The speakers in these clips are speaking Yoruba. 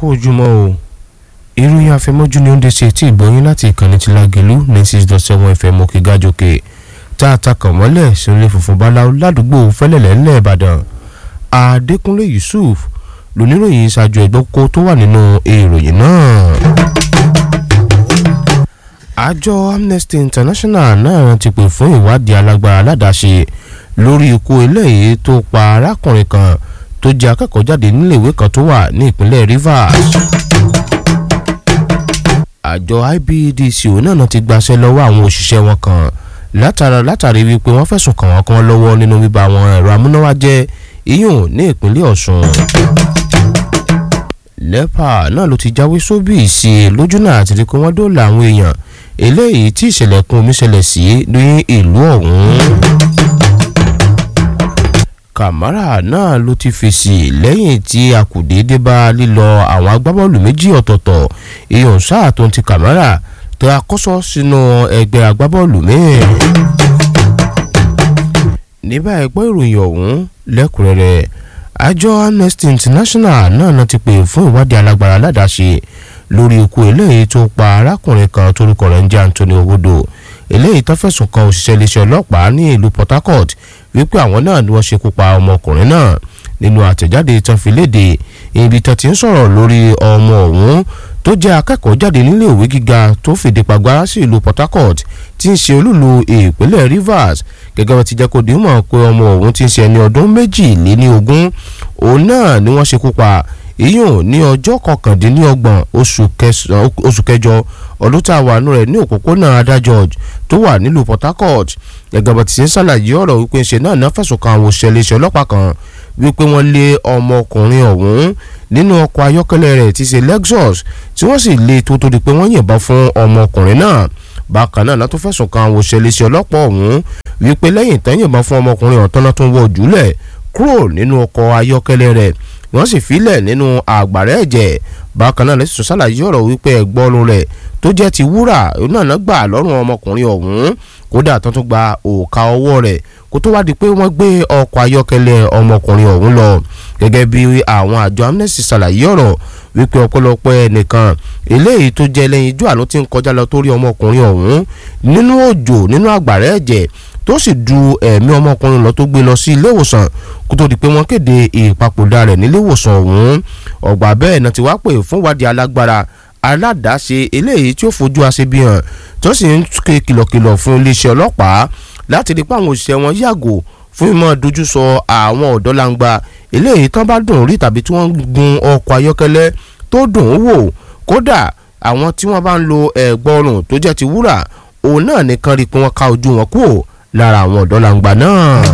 kú ojúmọ́ o ìròyìn àfẹmọ́jú ni ó ń dé sí etí ìgbọ́yìn láti ìkànnì ti Lágelú ní six dot seven fm òkè gájòkè tá a ta kàn mọ́lẹ̀ sílé funfun báláwo ládùúgbò fẹ́lẹ̀lẹ́ ńlẹ̀ Ìbàdàn Adékúnlé Yusuf lóníròyìn ṣáájú ẹgbẹ́ kó tó wà nínú ìròyìn náà. àjọ Amnesty International náà ti pè fún ìwádìí alágbára aládàáṣe lórí ikú eléyìí tó pa arákùnrin kan tó jẹ́ akẹ́kọ̀ọ́ jáde níléèwé kan tó wà ní ìpínlẹ̀ Rivers. àjọ IBEDC náà ti gbaṣẹ́ lọ́wọ́ àwọn òṣìṣẹ́ wọn kan látara látàrí wípé wọ́n fẹ̀sùn kàn wọ́n kan lọ́wọ́ nínú bíba àwọn ẹ̀rọ amúnáwá jẹ́ iyùn ní ìpínlẹ̀ Ọ̀ṣun. NEPA náà ló ti jáwé sóbì sí i lójú náà àti rí pé wọ́n dóòlà àwọn èèyàn eléyìí tí ìṣẹ̀lẹ̀ kún omi ṣẹlẹ̀ sí ní ìlú ọ̀hún. Kàmárà náà ló ti fèsì lẹ́yìn tí akùdé dé bá lílọ àwọn agbábọ́ọ̀lù méjì ọ̀tọ̀ọ̀tọ̀ èèyàn sáà tó ń ti Kàmárà tó akọ́sọ́ sínú ẹgbẹ́ agbábọ́ọ̀lù míì. ní báyìí gbọ́ ìròyìn ọ̀hún lẹ́kùnrẹ́rẹ́ àjọ Amnesty International náà náà ti pè fún ìwádìí alágbára aládàáṣe lórí ikú eléyìí tó pa arákùnrin kan torúkọ rẹ̀ ń jẹ́ Anthony Owodo eléyìí tó fẹ̀sùn kan òṣìṣẹ́ iléeṣẹ́ ọlọ́pàá ní ìlú Port Harcourt wípé àwọn náà ni wọ́n ṣekú pa ọmọkùnrin náà nínú àtẹ̀jáde tán fi léde ibi tán ti ń sọ̀rọ̀ lórí ọmọ ọ̀hún tó jẹ́ akẹ́kọ̀ọ́ jáde nílé ìwé gíga tó fìdí pàgbára sí ìlú Port Harcourt tí ń ṣe olúlu ìpínlẹ̀ Rivers gẹ́gẹ́ bá ti jẹ́ kó di mọ̀ pé ọmọ ọ̀hún ti ń ṣe ẹni ọdún méjìléníogún òun náà ni wọ́n ṣekú pa ìyún ní ọjọ́ kọkàndínlọ́gbọ̀n oṣù kẹjọ ọdún tá a wà nù rẹ̀ ní òpópónà adájọ́ tó wà nílùú Port Harcourt gẹ́gẹ́ bá ti ṣe ń ṣàlàyé ọ̀rọ̀ wípé ṣe náà náà fẹ̀sùn kan àwọn òṣìṣẹ́ iléeṣẹ́ ọlọ́pàá kan wípé wọ́n lé ọmọkùnrin ọ̀hún nínú ọkọ̀ ayọ́kẹ́lẹ́ rẹ̀ tí ṣe Lexus tí wọ́n sì lé tó tó di pé wọ́n yìnbọn fún ọmọkùnrin náà bákan náà látó fẹ̀sùn kan àwọn òṣìṣẹ́ iléeṣẹ́ ọlọ́pàá ọ̀hún wípé lẹ́yìn tán yìnbọn fún ọmọkùnrin ọ̀tán náà tó ń wọ jùlẹ̀ kúrò nínú ọkọ̀ ayọ́kẹ́lẹ́ rẹ̀ wọ́n sì filẹ̀ nínú àgbàrá ẹ̀jẹ̀ bákan náà lẹ́sìn ṣàlàyé ọ̀rọ̀ wípé ẹ̀gbọ́n rẹ̀ tó jẹ́ ti wúrà náà náà gbà lọ́rùn ọmọkùnrin ọ̀hún kódà tó tún gba òòka ọwọ́ rẹ̀ kó tó wá di pé wọ́n gbé ọkọ̀ ayọ́kẹ́lẹ́ ọmọkùnrin ọ̀hún lọ gẹ́gẹ́ bí àwọn àjọ Amnesty ṣàlàyé ọ̀rọ̀ wípé ọ̀pọ̀lọpọ̀ ẹnìkan eléyìí tó jẹ́ lẹ́yìn ijó àlọ́ tí ń kọjá lọ torí ọmọkùnrin ọ̀hún nínú òjò nínú àgbàrá ẹ̀jẹ̀ tó sì du ẹ̀mí ọmọkùnrin lọ tó gbé lọ sí ilé ìwòsàn kó tó di pé wọ́n kéde ìpapòdà rẹ̀ nílé ìwòsàn ọ̀hún ọ̀gbà bẹ́ẹ̀ náà ti wá pè fún ìwádìí alágbára aládàáṣe eléyìí tí ó fojú aṣebi hàn tó sì ń ké kìlọ̀kìlọ̀ fún iléeṣẹ́ ọlọ́pàá láti rí pé àwọn òṣìṣẹ́ wọn yàgò fún ìmọ̀ dojú sọ àwọn ọ̀dọ́langba eléyìí tán bá dùn rí tàbí tí wọ́n gun ọkọ̀ ayọ́kẹ́lẹ́ tó dùn ún wò kódà àwọn tí wọ́n bá ń lo ẹ̀gbọ́rùn tó jẹ́ ti wúrà òun náà nìkan rí pé wọ́n ká ojú wọn kúrò lára àwọn ọ̀dọ́langba náà.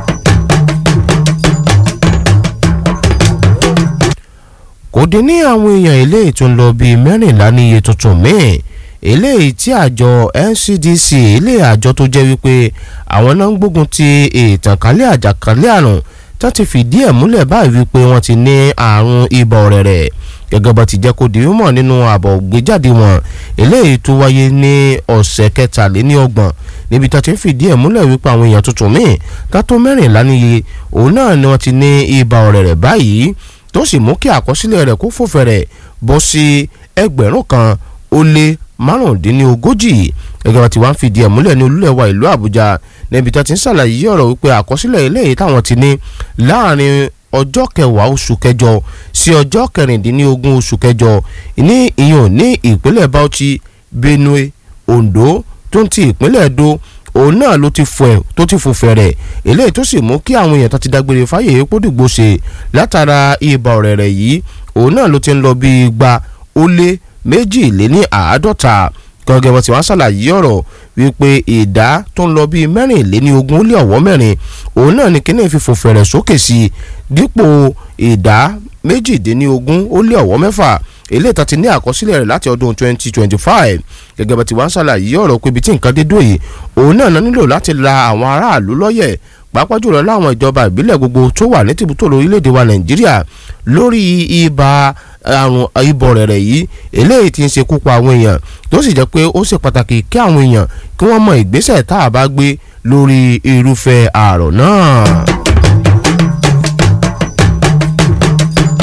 kò dín ní àwọn èèyàn eléyìí tó ń lọ bíi mẹ́rìnlá ní iye tuntun míì eléyìí tí àjọ NCDC ilé àjọ tó jẹ́ wípé àwọn náà ń gbógun ti ìtànkálẹ̀ àjàkálẹ̀ àrùn tó ti fìdí ẹ̀ múlẹ̀ báyìí wípé wọ́n ti ní àrùn ibà ọ̀rẹ̀rẹ̀ gẹ́gẹ́ bá ti jẹ́ kó di mímọ̀ nínú àbọ̀ gbéjáde wọn eléyìí tó wáyé ní ọ̀sẹ̀ kẹtàléníọgbọ̀n níbi tó ti ń fìdí ẹ̀ múlẹ̀ wípé àwọn èèyàn tuntun míì ká tó mẹ́rìnlá níye òun náà ni wọ́n ti ní ibà ọ̀rẹ̀rẹ̀ báyìí tó sì mú kí àkọsílẹ̀ rẹ̀ kó fò fẹ̀rẹ̀ bọ́ sí ẹgbẹ̀rún kan ó lé márùndínlógójì gẹ́gẹ́ bá ti wá ń fìdí ẹ̀ múlẹ̀ ní olúlẹ̀ wa ìlú Àbújá níbi tó ti ń ṣàlàyé ọ̀rọ̀ wípé àkọsílẹ̀ eléyìí táwọn ti ní láàrin ọjọ́ kẹwàá oṣù kẹjọ sí ọjọ́ kẹrìndínlógún oṣù kẹjọ ní ìyọ̀n ní ìpínlẹ̀ Bauchi Benue Ondo tó ń ti ìpínlẹ̀ Edo òun náà ló ti fò ẹ tó ti fò fẹ̀rẹ̀ eléyìí tó sì mú kí àwọn èèyàn tó ti dágbére fáyè epo dìgbò ṣe látara ibà ọ̀rẹ̀rẹ̀ yìí òun náà ló ti ń lọ bí igba ó lé méjì lé ní àádọ́ta gẹ́gẹ́ bó ti wá ṣàlàyé ọ̀rọ̀ wípé ìdá tó ń lọ bíi mẹ́rìnléní ogún ó lé ọ̀wọ́ mẹ́rin òun náà ni kíní fífò fẹ̀rẹ̀ sókè sí i dípò ìdá méjìdínlógún ó lé ọ̀wọ́ mẹ́fà eléyìí tó ti ní àkọsílẹ̀ rẹ̀ láti ọdún 2025 gẹ́gẹ́ bá ti wá ń ṣàlàyé ọ̀rọ̀ pé ibi tí nǹkan dé dòye òun náà nílò láti la àwọn aráàlú lọ́yẹ̀ pàápàá jùlọ láwọn ìjọba ìbílẹ̀ gbogbo tó wà ní tìbútòrò orílẹ̀-èdè wa nàìjíríà lórí ibà àrùn ibọ̀ rẹ̀rẹ̀ yìí eléyìí ti ń ṣekú pa àwọn èèyàn tó sì jẹ́ pé ó ṣe pàtàkì kí àwọn èèyàn kí wọ́n mọ ìgbésẹ̀ tá a bá gbé lórí irúfẹ́ àrùn náà.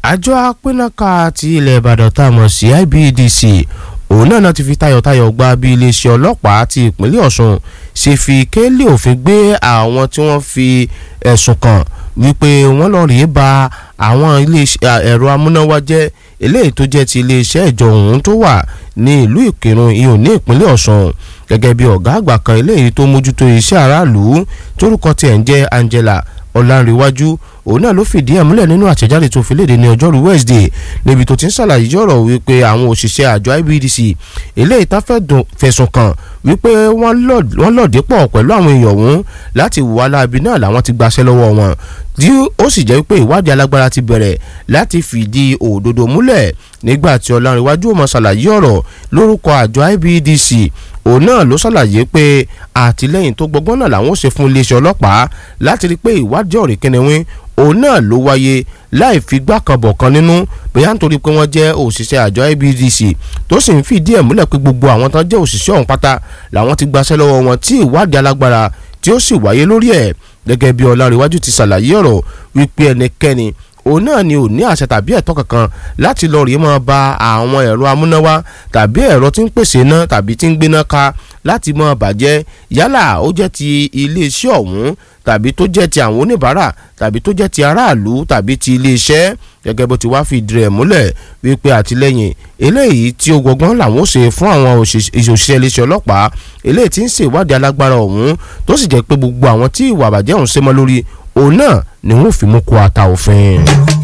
àjọ apínnáka ti ilẹ̀ ìbàdàn tá a mọ̀ sí IBEDC òun náà náà ti fi tayọ̀tayọ̀ gba bí iléeṣẹ́ ọlọ́pàá ti ìpínlẹ̀ ọ̀ṣun ṣe fi kélé òfin gbé àwọn tí wọ́n fi ẹ̀sùn kàn wípé wọ́n lọ rèé ba àwọn ẹ̀rọ amúnáwá jẹ́ eléyìí tó jẹ́ ti iléeṣẹ́ ìjọ òun tó wà ní ìlú ìkírun ìhùn ní ìpínlẹ̀ ọ̀ṣun gẹ́gẹ́ bí ọ̀gá àgbà kan eléyìí tó mójútó iṣẹ́ aráàlú tórúkọ tiẹ̀ ń jẹ́ Angela ọ̀làǹrẹ̀wájú òun náà ló fìdí ẹ̀ múlẹ̀ nínú àtẹ̀jáde tó fi léde ní ọjọ́rú Wednesday níbi tó ti ń ṣàlàyé ọ̀rọ̀ wípé àwọn òṣìṣẹ́ àjọ IBEDC eléyìí tán fẹ̀sùn kàn wípé wọ́n lọ̀dí pọ̀ pẹ̀lú àwọn èèyàn ọ̀hún láti wà láabi náà làwọn ti gbaṣẹ́ lọ́wọ́ wọn tí ó sì jẹ́ pé ìwádìí alágbára ti bẹ̀rẹ̀ láti fìdí òdodo múlẹ̀ nígbà tí ọ̀làǹrẹ̀wájú ò mọ̀ ṣàlàyé ọ̀rọ̀ lórúkọ àjọ IBEDC òun náà ló ṣàlàyé pé àtìlẹ́yìn tó gbọgbọ́n náà làwọn ò ṣe fún iléeṣẹ́ ọlọ́pàá láti rí i pé ìwádìí ọ̀rẹ́ kẹnẹwín òun náà ló wáyé láì fi gbá kan bọ̀ kan nínú bóyá nítorí pé wọ́n jẹ́ òṣìṣẹ́ àjọ IBEDC tó sì ń fìdí ẹ̀ múlẹ̀ pé gbogbo àwọn tán jẹ́ òṣìṣẹ́ ọ̀hún pátá làwọn ti gbaṣẹ́ lọ́wọ́ wọn tí ìwádìí alágbára tí ó sì wáyé lórí ẹ̀ gẹ́gẹ́ bí ọlárẹ̀wájú ti ṣàlàyé ọ̀rọ̀ wípé ẹnikẹ́ni òun náà ni ò ní àṣẹ tàbí ẹ̀tọ́ kankan láti lọ rèé máa ba àwọn ẹ̀rọ amúnáwá tàbí ẹ̀rọ tí ń pèsè iná tàbí tí ń gbéná ká láti máa bàjẹ́ yálà ó jẹ́ ti iléeṣẹ́ ọ̀hún tàbí tó jẹ́ ti àwọn oníbàárà tàbí tó jẹ́ ti aráàlú tàbí ti iléeṣẹ́ gẹ́gẹ́ bó ti wá fi ìdí rẹ̀ múlẹ̀ wípé àtìlẹ́yìn eléyìí tí ó gbọgbọ́n làwọn ó ṣe fún àwọn òṣìṣẹ́ iléeṣẹ́ ọlọ́pàá eléyìí tí ń ṣèwádìí alágbára ọ̀hún tó sì jẹ́ pé gbogbo àwọn tí ìwà àbàjẹ́ ọ̀hún ṣe mọ́ lórí òun náà ni wọ́n fi mú kó ata òfin.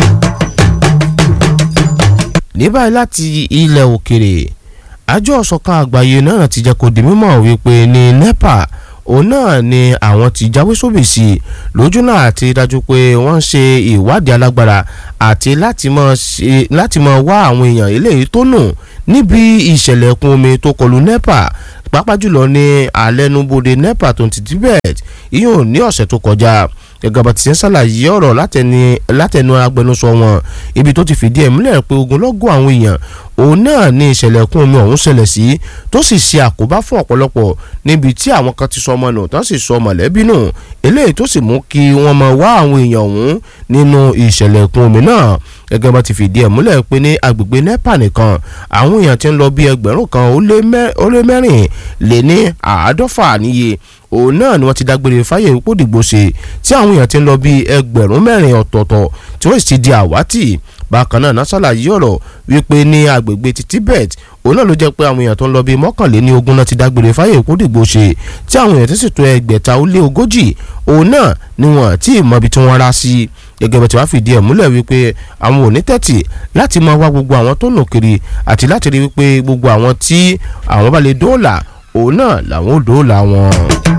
ní báyìí láti ilẹ̀ òkèrè àjọ ọ̀ṣọ̀kan àgbáyé náà ti jẹ́ kó di mímọ̀ wípé ní NEPA òun náà ni àwọn ti jáwé sóbì sí i lójú náà àti dájú pé wọ́n ń ṣe ìwádìí alágbára àti láti máa wá àwọn èèyàn eléyìí tó nù níbi ìṣẹ̀lẹ̀ ẹ̀kún omi tó kọlù NEPA pàápàá jùlọ ní alẹ́nubodè NEPA tó ti Tibet ìyóò ní ọ̀sẹ̀ tó kọjá gẹ́gẹ́ bá ti ṣe ń ṣàlàyé ọ̀rọ̀ látẹnu agbẹnusọ wọn ibi tó ti fìdí ẹ̀ múlẹ̀ pé ogunlọ́gọ̀ àwọn èèyàn òun náà ní ìṣẹ̀lẹ̀ ẹ̀kún omi ọ̀hún ṣẹlẹ̀ sí tó sì ṣe àkóbá fún ọ̀pọ̀lọpọ̀ níbi tí àwọn kan ti sọ ọmọ nù tán sì sọ mọ̀lẹ́bí nù eléyìí tó sì mú kí wọ́n máa wá àwọn èèyàn ọ̀hún nínú ìṣẹ̀lẹ̀ ẹ̀kún omi náà gẹ́gẹ́ bá ti fìdí ẹ̀ múlẹ̀ pé ní agbègbè NEPA nìkan àwọn èèyàn ti ń lọ bí ẹgbẹ̀rún kan ó lé mẹ́rin lé ní àádọ́fà níye òun náà ni wọ́n ti dágbére fáyé ìpòdìgbò ṣe tí àwọn èèyàn ti ń lọ bí ẹgbẹ̀rún mẹ́rin ọ̀tọ̀ọ̀tọ̀ tí wọ́n sì ti di àwátì bákan náà násàlà yí ọ̀rọ̀ wípé ní agbègbè ti Tibet òun náà ló jẹ́ pé àwọn èèyàn tó ń lọ bí mọ́kànléní ogún náà ti dágbére fáyé ìpòdìgbò ṣe tí àwọn èèyàn ti sì tó ẹgbẹ̀ta ó lé ogójì òun náà ni wọ́n tí ì mọbi tí wọ́n rá sí gẹ́gẹ́ bá ti wá fìdí ẹ̀ múlẹ̀ wípé àwọn ò ní tẹ́tì láti máa wá gbogbo àwọn tó nù kiri àti láti rí wípé gbogbo àwọn tí àwọn bá lè dóòlà òun náà làwọn ò dóòlà wọn.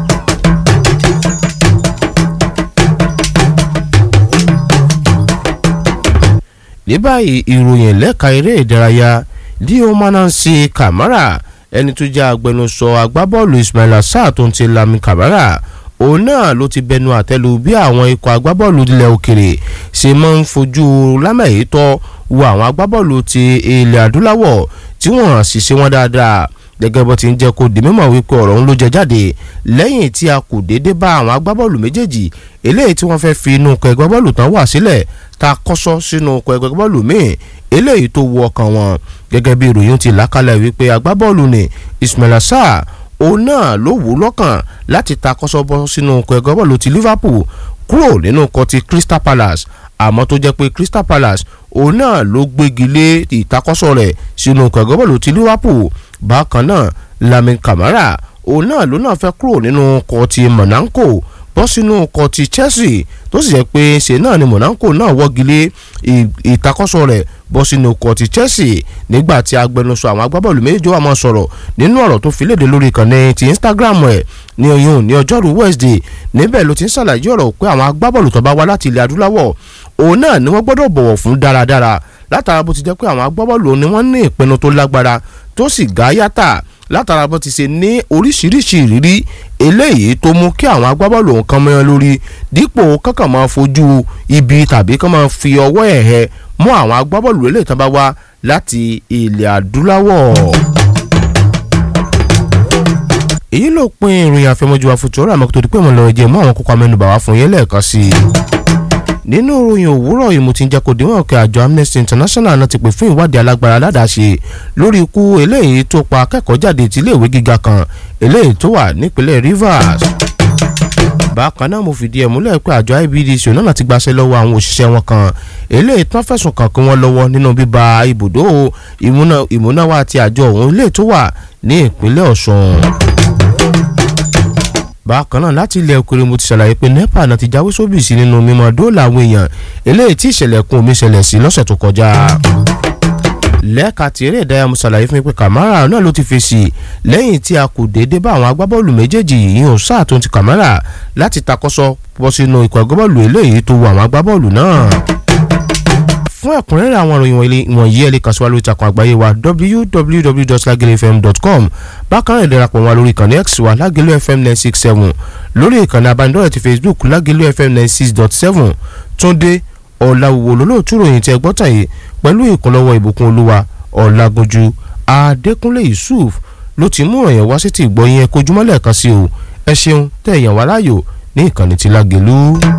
ní báyìí ìròyìn lẹ́ka eré ìdárayá Leo Manansi Kamara ẹni tó jẹ́ agbẹnusọ agbábọ́ọ̀lù Ismaila Sarr tó ń ti Lami Kamara òun náà ló ti bẹnu àtẹ́lu bí àwọn ikọ̀ agbábọ́ọ̀lù ilẹ̀ òkèrè ṣe máa ń fojú lámẹ̀yìítọ́ wo àwọn agbábọ́ọ̀lù ti ilẹ̀ adúláwọ̀ tí wọ́n sì ṣe wọ́n dáadáa gẹ́gẹ́ bó ti ń jẹ́ kó di mímọ̀ wípé ọ̀rọ̀ ń ló jẹ jáde lẹ́yìn tí a kò déédé bá àwọn agbábọ́ọ̀lù méjèèjì eléyìí tí wọ́n fẹ́ fi inú ọkọ̀ ẹgbẹ́ bọ́ọ̀lù tán wà sílẹ̀ ta kọ́sọ́ sínú ọkọ̀ ẹgbẹ́ bọ́ọ̀lù míì eléyìí tó wọ ọkàn wọn gẹ́gẹ́ bí ìròyìn ti làkàlẹ̀ wípé agbábọ́ọ̀lù ni Ismaila Sarr òun náà ló wù ú lọ́kàn láti ta kọ́sọ́ bọ́ sínú ọkọ̀ ẹgbẹ́ bọ́ọ̀lù ti Liverpool kúrò nínú ọkọ̀ ti Crystal Palace àmọ́ tó jẹ́ pé Crystal Palace òun náà ló gbégi lé ìtakọ́sọ́ rẹ̀ sínú ọkọ̀ ẹgbẹ́ bọ́ọ̀lù ti Liverpool bákan náà Lamin Camara òun náà ló náà fẹ́ kúrò nínú ọkọ̀ ti Monaco bọ́ sínú ọkọ̀ ti Chelsea tó sì jẹ́ pé ṣe náà ni Monaco náà wọ́gi lé ìtakọ́sọ rẹ̀ bọ́ sínú ọkọ̀ ti Chelsea nígbà tí agbẹnusọ àwọn agbábọ́ọ̀lù méjì wà máa sọ̀rọ̀ nínú ọ̀rọ̀ tó fi léde lórí ìkànnì ti Instagram ẹ̀ ní oyún ní ọjọ́rú Wednesday níbẹ̀ ló ti ń ṣàlàyé ọ̀rọ̀ pé àwọn agbábọ́ọ̀lù tó bá wá láti ilẹ̀ adúláwọ̀ òun náà ni wọ́n gbọ́dọ̀ bọ̀wọ̀ fún dáradára látara bó ti jẹ́ pé àwọn agbábọ́ọ̀lù ni wọ́n ní ìpinnu tó lágbára tó sì gá yàtà látara bó ti ṣe ní oríṣiríṣi ìrírí eléyìí tó mú kí àwọn agbábọ́ọ̀lù nǹkan mẹ́rin lórí dípò kankan máa fojú ibi tàbí kán máa fi ọwọ́ ẹ̀hẹ́ mú àwọn agbábọ́ọ̀lù eléyìí tán bá wá láti ilẹ̀ adúláwọ̀. èyí ló pin ìròyìn àfẹmọ́jú àfojúrò àmọ́ tó di pé mo lọ jẹ́ mú àwọn kókó amẹ́nubà wá fún yẹn lẹ́ẹ̀kan sí i nínú ìròyìn òwúrọ̀ yìí mo ti ń jẹ́ kó díwọ̀n pé àjọ Amnesty International náà ti pè fún ìwádìí alágbára aládàáṣe lórí ikú eléyìí tó pa akẹ́kọ̀ọ́ jáde ti iléèwé gíga kan eléyìí tó wà nípínlẹ̀ Rivers bákan náà mo fìdí ẹ̀ múlẹ̀ pé àjọ IBDC náà ti gbaṣẹ́ lọ́wọ́ àwọn òṣìṣẹ́ wọn kan eléyìí tán fẹ̀sùn kàn kí wọ́n lọ́wọ́ nínú bíba ibùdó ìmúnáwá àti àjọ òun eléyìí tó wà ní ìpínlẹ̀ Ọ̀ṣun bákan náà láti ilẹ̀ òkèrè mo ti ṣàlàyé pé nepa náà ti jáwé sóbìsì nínú mímọ́ dóòlà àwọn èèyàn eléyìí tí ìṣẹ̀lẹ̀ kún omi ṣẹlẹ̀ sí lọ́sẹ̀ tó kọjá lẹ́ẹ̀ka tí eré ìdárayá mo ṣàlàyé fún mi pé Kamara náà ló ti fèsì lẹ́yìn tí a kò déédé bá àwọn agbábọ́ọ̀lù méjèèjì yìí hàn sáà tó ti Kamara láti takọ́sọ bọ́ sínú ikọ̀ agbábọ́ọ̀lù eléyìí tó wù àwọn agbábọ́ọ̀lù náà fún ẹ̀kúnrẹ́rẹ́ àwọn ìròyìn wọ̀nyí ẹ lè kàn sí wa lórí ìtàkùn àgbáyé wa www.lagelefm.com bákan náà ìdarapọ̀ wa lórí ìkànnì x wa lagelu fm nine six seven lórí ìkànnì abánidọ́rẹ̀ ti facebook lagelu fm nine six dot seven túndé ọ̀làwùwò lólóòtú ròyìn tí ẹ gbọ́ tàn yìí pẹ̀lú ìkúnlọ́wọ́ ìbùkún olúwa ọ̀làgúnjú adékúnlé yusuf ló ti mú ìròyìn wá sí ti ìgbọ́ yẹn kojúmọ́lẹ̀ kan sí o ẹ ṣeun tẹ̀ yàn wá láàyò ní ìkànnì ti lágelu.